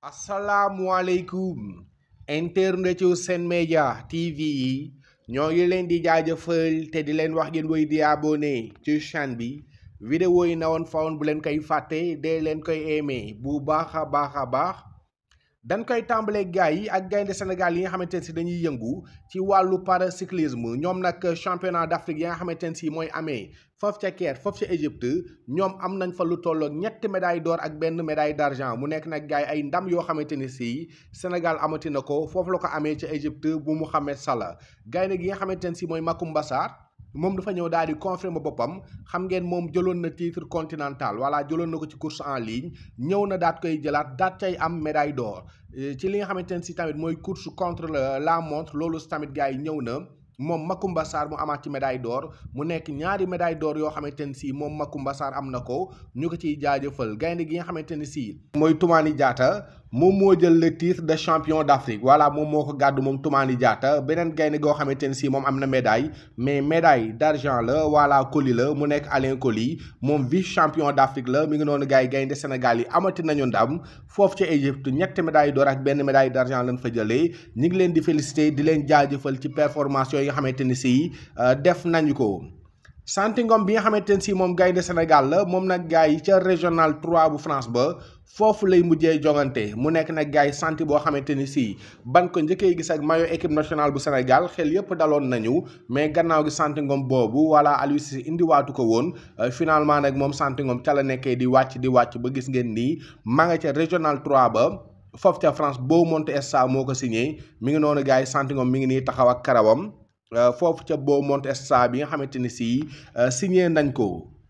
asalaamualeykum internet yu Sen Média TV yi ñoo ngi leen di jaajëfal te di leen wax ngeen woy di abonné ci chaîne bi vidéo yi na woon fawoon bu leen koy fàtte dee leen koy aimé bu baax a baax a baax dañ koy tàmbalee gars yi ak gaynde Sénégal yi nga xamante ne si dañuy yëngu ci wàllu paracyclisme ñoom nag championnat d'Afrique yi nga xamante ne si mooy amee foofu ca Caire foofu ca Égypte ñoom am nañ fa lu tolloog ñetti médaille d'or ak benn médaille d'argent mu nekk nag gars yi ay ndam yoo xamante ni si Sénégal amati na ko foofu la ko amee ca Égypte bu Mouhamed Salah gaynde gi nga xamante ne si mooy Macoumba Sarr moom dafa ñëw daal di confirmer boppam xam ngeen moom jëloon na titre continental voilà jëloon na ko ci course en ligne ñëw na daat koy jëlaat daat cay am médaille d'or ci li nga xamante ne si tamit mooy course contre la montre loolu tamit gars yi ñëw na moom Macoumba Sarr mu amaat ci médaille d'or mu nekk ñaari médaille d'or yoo xamante ne si moom Macoumba Sarr am na ko ñu ko ciy jaajëfal gaynde gi nga xamante ne si mooy Toumani Diatta moom moo jël le titre de champion d'Afrique voilà moom moo ko gàddu moom Toumani Diatta beneen gaynde goo xamante ne si moom am na médaille mais médaille d'argent la voilà Coly la mu nekk Alain Coly moom vice champion d'Afrique la mi ngi noonu gars yi gaynde Sénégal yi amati nañu ndam foofu ci Égypte ñetti médaille d'or ak benn médaille d'argent lañ fa jëlee ñu ngi leen di féliciter di leen jaajëfal ci performance yooyu nga xamante ni si def nañu ko Santy Ngom bi nga xamante ne si moom gaynde Sénégal la moom nag gars yi ca régional 3 bu France ba foofu lay mujjee jongante mu nekk nag gars yi Santy boo xamante ni si ban ko njëkkee gis ak maillot équipe nationale bu Sénégal xel yëpp daloon nañu mais gannaaw gi Santy Ngom boobu wala Aliou Cissé indiwaatu ko woon finalement nag moom Santy Ngom ca la nekkee di wàcc di wàcc ba gis ngeen nii maa nga ca régional 3 ba foofu ca France Beaumont SA moo ko signé mi ngi noonu gars yi Santy Ngom mi ngi nii taxaw ak karawam. foofu ca Beaumont SA bi nga xamante ni si signé nañ ko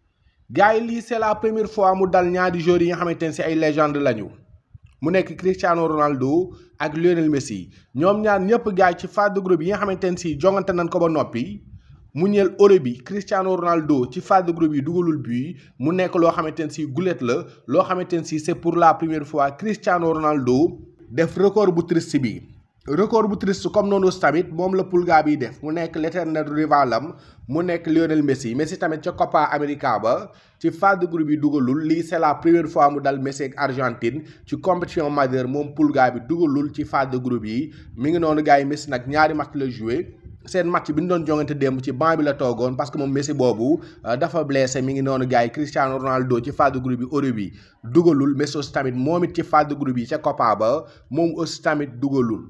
gars yi lii c'est la première fois mu dal ñaari joueurs yi nga xamante ne si ay légende lañu mu nekk Cristiano Ronaldo ak Lionel Messi ñoom ñaar ñëpp gars yi ci phase de groupe yi nga xamante ne si jongante nañ ko ba noppi mu ñeel euro bi Cristiano Ronaldo ci phase de groupe yi dugalul but mu nekk loo xamante ne si gulet la loo xamante ne si c'est pour la première fois Cristiano Ronaldo def record bu triste bi. record bu triste comme noonu tamit moom la Pulga bi def mu nekk l'éternel rivalam mu nekk Lionel Messi Messi tamit ca Copa América ba ci phase de groupe yi dugalul lii c'est la première fois mu dal Messi ak Argentine ci compétition majeure moom Pulga bi dugalul ci phase de groupe yi mi ngi noonu gars yi Messi nag ñaari match la joué seen match bi ñu doon jongante démb ci banc bi la toogoon parce que moom Messi boobu dafa blessé mi ngi noonu gars yi Cristiano Ronaldo ci phase de groupe bi euro bi dugalul Messi aussi tamit moom it ci phase de groupe yi ca Copa ba moom aussi tamit dugalul.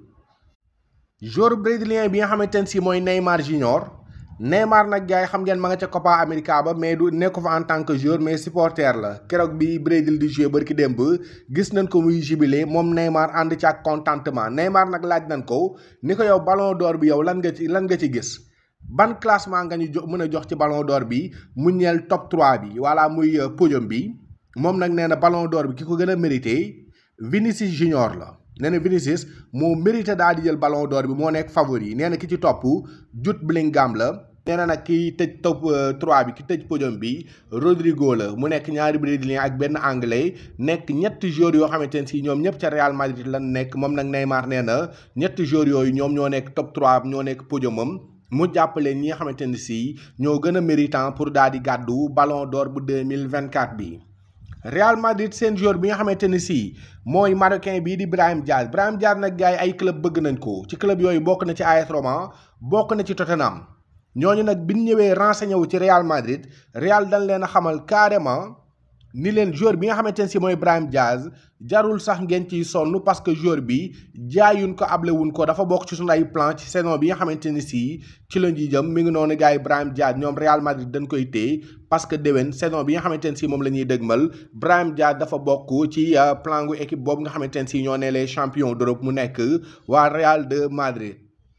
joueur brésilien bi nga xamante ne si mooy Neymar Junior Neymar nag gars yi xam ngeen ma nga ca Copa América ba mais du nekk fa en tant que joueur mais supporter la keroog bi Brésil di jouer barki démb gis nañ ko muy jubilé moom Neymar ànd ci ak contentement Neymar nag laaj nañ ko ni ko yow ballon d'or bi yow lan nga ci lan nga ci gis ban classement nga ñu jox mën a jox ci ballon d'or bi mu ñeel top 3 bi wala muy podium bi moom nag nee na ballon d'or bi ki ko gën a mérité Vinicius Junior la. nee na Vinicius moo mérité daal di jël ballon d'or bi moo nekk favori nee na ki ci topp Jude Bellingham la nee na nag ki tëj top 3 bi ki tëj podium bi Rodrigo la mu nekk ñaari brésilien ak benn anglais nekk ñetti joueurs yoo xamante ne si ñoom ñëpp ca Real Madrid lan nekk moom nag Neymar nee na ñetti joueurs yooyu ñoom ñoo nekk top 3 ñoo nekk podiumam mu jàppale ñi nga xamante ne si ñoo gën a méritant pour daal di gàddu ballon d'or bu 2024 bi. Real Madrid seen joueur bi nga xamante ne si mooy marocain bii di Brahim Diaz Brahim Diaz nag gars yi ay club bëgg nañ ko ci club yooyu bokk na ci AS Roma bokk na ci Tottenham ñooñu nag bi ñu ñëwee renseigné wu ci Real Madrid Real dañ leen a xamal carrément ni leen joueur bi nga xamante ne si mooy Brahim Diaz jarul sax ngeen ciy sonn parce que joueur bi jaayuñ ko ablewuñ ko dafa bokk ci suñu ay plan ci saison bi nga xamante ni si ci la ñuy jëm mi ngi noonu gars yi Brahim Diaz ñoom Real Madrid dañ koy téye parce que déwén saison bi nga xamante ne si moom la ñuy dëgmal Brahim Diaz dafa bokk ci plan gu équipe boobu nga xamante ne si ñoo ne les champions d'Europe mu nekk waa Real de Madrid.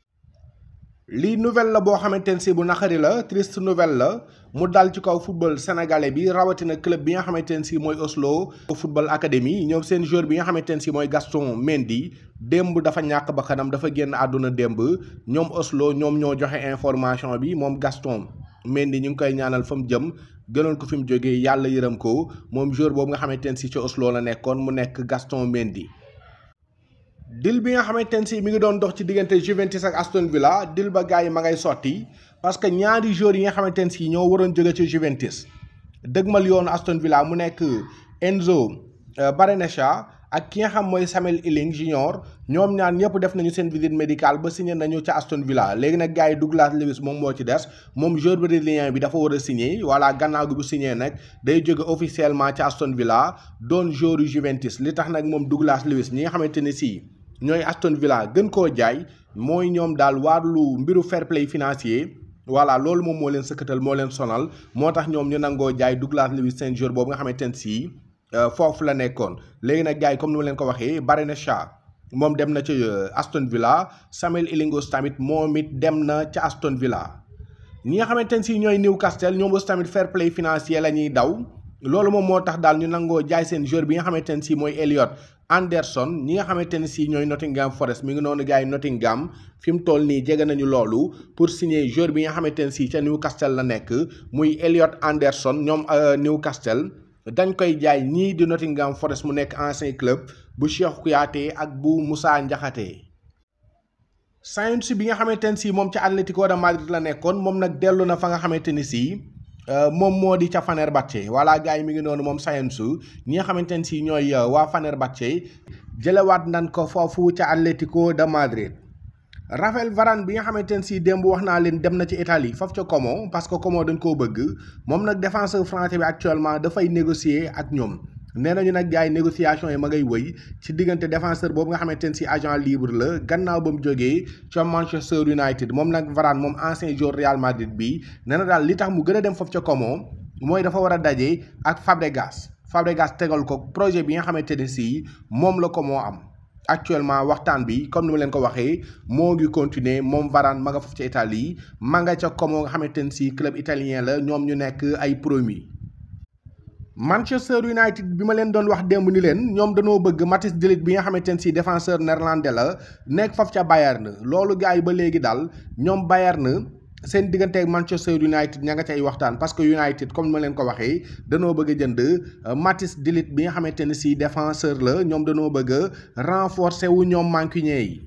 lii nouvelle la boo xamante ne si bu naqari la triste nouvelle la mu dal ci kaw football sénégalais bi rawatina club bi nga xamante ne si mooy Oslo football academy ñoom seen joueur bi nga xamante ne si mooy Gaston Mendy démb dafa ñàkk ba kanam dafa génn àdduna démb ñoom Oslo ñoom ñoo joxe information bi moom Gaston Mendy ñu ngi koy ñaanal fa mu jëm gënoon ko fi mu jógee yàlla yërëm ko moom joueur boobu nga xamante ne si ci Oslo la nekkoon mu nekk Gaston Mendy. dil bi nga xamante ne si mi ngi doon dox ci diggante Juventus ak Aston Villa dil ba gars yi ma ngay sotti parce que ñaari joueurs yi nga xamante ne si ñoo waroon jóge ci Juventus dëgmal yoonu Aston Villa mu nekk Enzo Barrenechea ak ki nga xam mooy Samuel Ealing Junior ñoom ñaar ñëpp def nañu seen visite médicale ba signé nañu ca Aston Villa léegi nag gars yi Douglas Lewis moom moo ci des moom joueur brésilien bi dafa war a signé voilà gannaaw gi bu signé nag day jóge officiellement ca Aston Villa doon joueur yu Juventus li tax nag moom Douglas Lewis ñi nga xamante ne si ñooy Aston Villa gën koo jaay mooy ñoom daal wàllu mbiru fair play financier voilà loolu moom moo leen sëkkatal moo leen sonal moo tax ñoom ñu nangoo jaay Douglas Lewis seen joueur boobu nga xamante ne si foofu la nekkoon léegi nag gars yi comme ni ma leen ko waxee Barney Shaw moom dem na ca Aston Villa Samuel Illingworth tamit moom it dem na ca Aston Villa ñi nga xamante ne si ñooy Newcastle ñoom aussi tamit fair play financier la ñuy daw loolu moom moo tax daal ñu nangoo jaay seen joueur bi nga xamante ne si mooy Elliot Anderson ñi nga xamante ne si ñooy Nottingham Forest mi ngi noonu gars yi Nottingham fi mu toll nii jege nañu loolu pour signer joueur bi nga xamante ne si ca Newcastle la nekk muy Elliot Anderson ñoom Newcastle dañ koy jaay ñii di Nottingham Forest mu nekk ancien club bu Cheikh Kouyaté ak bu Moussa Ndiakhaté Sainz bi nga xamante ne si moom ca Atlético de Madrid la nekkoon moom nag dellu na fa nga xamante ni si moom moo di ca Fenerbahçe voilà gars yi mi ngi noonu moom Sainz ñi nga xamante ne si ñooy waa Fenerbahçe jëlewaat nan ko foofu ca Atlético de Madrid. Raphaël Varane bi nga xamante ne si démb wax naa leen dem na ci Italie foofu ca Como parce que Como dañ koo bëgg moom nag défenseur français bi actuellement dafay négocier ak ñoom nee nañu nag gars yi négociation yi ma ngay wëy ci diggante défenseur boobu nga xamante ne si agent libre la gannaaw ba mu jógee ca Manchester United moom nag Varane moom ancien joueur Real Madrid bi nee na daal li tax mu gën a dem foofu ca Como mooy dafa war a daje ak Fabregas Fabregas tegal ko projet bi nga xamante ne si moom la Como am. actuellement waxtaan bi comme ni ma leen ko waxee moo ngi continuer moom Varane ma nga foofu ca Italie ma nga ca Como nga xamante ne si club italien la ñoom ñu nekk ay promis. Manchester United bi ma leen doon wax démb ni leen ñoom dañoo bëgg Mathis de Ligt bi nga xamante ne si défenseur néerlandais la nekk foofu ca Bayern loolu gars yi ba léegi daal ñoom Bayern. seen diggante ak Manchester United ña nga cay waxtaan parce que United comme ni ma leen ko waxee danoo bëgg a jënd Mathis de Ligt bi nga xamante ne si défenseur la ñoom danoo bëgg a renforcer wu ñoom mancunien yi.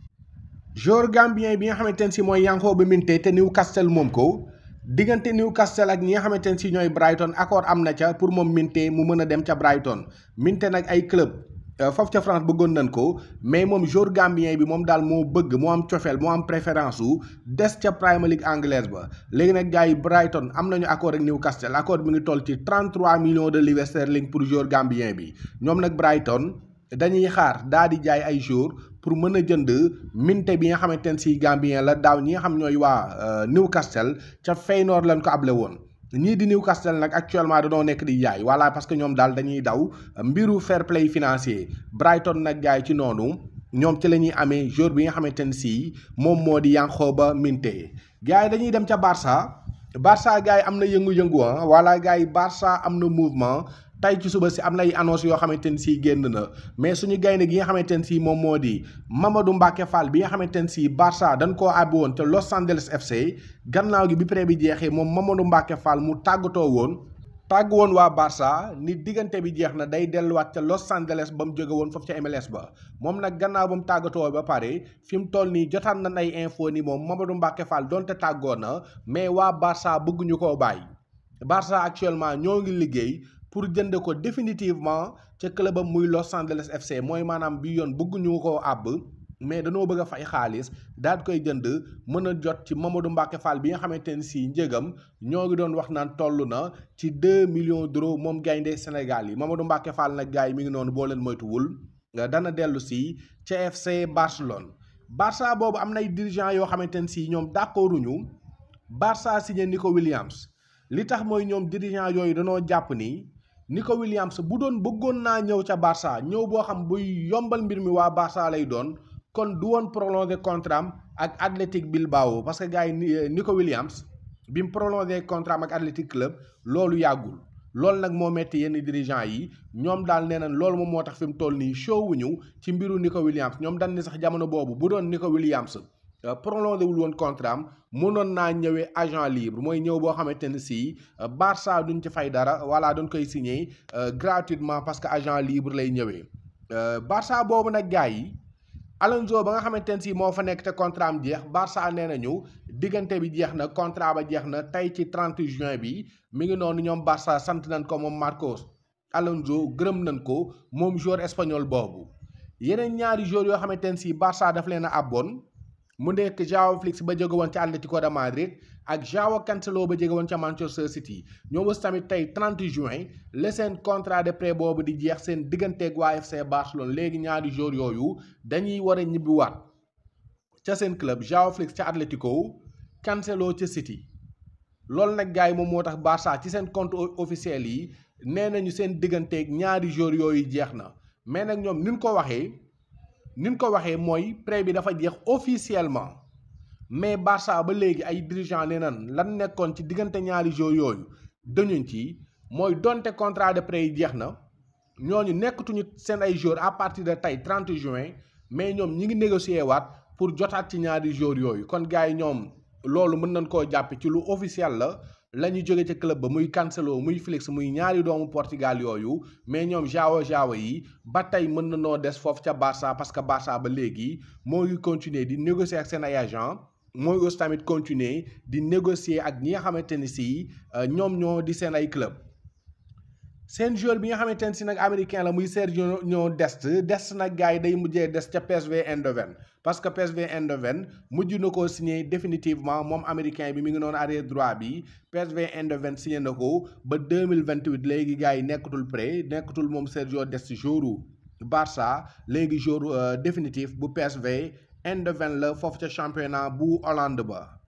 joueur gambien bi nga xamante ne si mooy Yankhoba Minteh te Newcastle moom ko diggante Newcastle ak ñi nga xamante ne si ñooy Brighton accord am na ca pour moom Minteh mu mën a dem ca Brighton Minteh nag ay club. foofu ca France bëggoon nañ ko mais moom joueur gambien bi moom daal moo bëgg moo am cofeel moo am préférence su des ca Premier League anglaise ba léegi nag gars yi Brighton am nañu accord ak Newcastle accord bi ngi toll ci 33 millions de livres sterling pour joueur gambien bi ñoom nag Brighton dañuy xaar daa di jaay ay joueurs pour mën a jënd Minteh bi nga xamante ne si gambien la daaw ñi nga xam ñooy waa Newcastle ca Feyenoord lañ ko able woon. ñii di Newcastle nag actuellement dañoo nekk di jaay voilà parce que ñoom daal dañuy daw mbiru fair play financier Brighton nag jaay ci noonu ñoom ci la ñuy amee joueur bi nga xamante ne si moom moo di Yankhoba Minteh gars yi dañuy dem ca Barça Barça gars yi am na yëngu-yëngu ah voilà gars yi Barça am na mouvement tey ci suba si am na ay annonce yoo xamante ne si génn na mais suñu gaynde gi nga xamante ne si moom moo di Mamadou Mbacke Fall bi nga xamante ne si Barça dañ koo àbbi woon te Los Angeles FC gannaaw gi bi prêt bi jeexee moom Mamadou Mbacke Fall mu tàggatoo woon tàgg woon waa Barça ni diggante bi jeex na day delluwaat ca Los Angeles ba mu jóge woon foofu ca MLS ba moom nag gannaaw ba mu tàggatoo ba pare fi mu toll nii jotaan nañ ay info ni moom Mamadou Mbacke Fall donte tàggoo na mais waa Barça bëgguñu koo bàyyi Barça actuellement ñoo ngi liggéey. pour jënd ko définitivement ca clubam muy Los Angeles FC mooy maanaam bi yoon bëgguñu koo àbb mais dañoo bëgg a fay xaalis daal koy jënd mën a jot ci Mamadou Mbacke Fall bi nga xamante ne si njëgam ñoo ngi doon wax naan toll na ci 2 millions d'euros moom gaynde Sénégal yi Mamadou Mbacke Fall nag gars yi mi ngi noonu boo leen moytuwul dana dellu si ca FC Barcelone. Barça boobu am nay dirigeants yoo xamante ne si ñoom d'accorduñu Barça signé Nico Williams li tax mooy ñoom dirigeants yooyu danoo jàpp ni. Nico Williams bu doon bëggoon naa ñëw ca Barça ñëw boo xam buy yombal mbir mi waa Barça lay doon kon du woon prolongé contrat am ak Athletic Bilbao parce que gars yi Nico Williams bi mu prolongé contrat am ak Athletic Club loolu yàggul loolu nag moo metti yenn dirigeants yi ñoom daal nee nañ loolu moom moo tax fi mu toll nii show wuñu ci mbiru Nico Williams ñoom dañ ni sax jamono boobu bu doon Nico Williams prolongé wul woon contrat am mënoon naa ñëwee agent libre mooy ñëw boo xamante ne si Barça duñ ci fay dara voilà duñ koy signé gratuitement parce que agent libre lay ñëwee Barça boobu nag gars yi Alonso ba nga xamante ne si moo fa nekk te contrat am jeex Barça nee nañu diggante bi jeex na contrat ba jeex na tey ci 30 juin bi mi ngi noonu ñoom Barça sant nañ ko moom Marcos Alonso gërëm nañ ko moom joueur espagnol boobu yeneen ñaari joueurs yoo xamante ne si Barça daf leen a abboon mu nekk Joao Félix ba jóge woon ca Atlético de Madrid ak Joao Cancelo ba jóge woon ca Manchester City ñoom aussi tamit tey 30 juin la seen contrat de prêt boobu di jeex seen digganteeg waa FC Barcelone léegi ñaari joueurs yooyu dañuy war a ñibbiwaat ca seen club Joao Félix ca Atlético Cancelo ca City loolu nag gars yi moom moo tax Barça ci seen compte officiel yi nee nañu seen digganteeg ñaari joueurs yooyu jeex na mais nag ñoom ni ñu ko waxee ni ñu ko waxee mooy prêt bi dafa jeex officiellement mais Barça ba léegi ay dirigeants nee nan lan nekkoon ci diggante ñaari joueurs yooyu dañuñ ci mooy donte contrat de prêt yi jeex na ñooñu nekkatuñu seen ay joueurs à partir de tey 30 juin mais ñoom ñi ngi négocier waat pour jotaat ci ñaari joueurs yooyu kon gars yi ñoom loolu mën nañ koo jàppe ci lu officiel la la ñu jóge ca club ba muy Cancelo muy Félix muy ñaari doomu Portugal yooyu mais ñoom Joao Joao yi ba tey mën na noo des foofu ca Barça parce que Barça ba léegi moo ngi continuer di négocier ak seen ay agent mooy aussi tamit continuer di négocier ak ñi nga xamante ni si ñoom ñoo di seen ay club seen joueur bi nga xamante ne si nag américain la muy Sergio Dest Dest nag gars yi day mujjee des ca PSV Eindhoven parce que PSV Eindhoven mujj na koo signé définitivement moom américain bi mi ngi noonu arrière droit bi PSV Eindhoven signé na ko ba 2028 léegi gars yi nekkatul prêt nekkatul moom Sergio Dest jouru Barça léegi jour définitif bu PSV Eindhoven la foofu ca championnat bu Hollande ba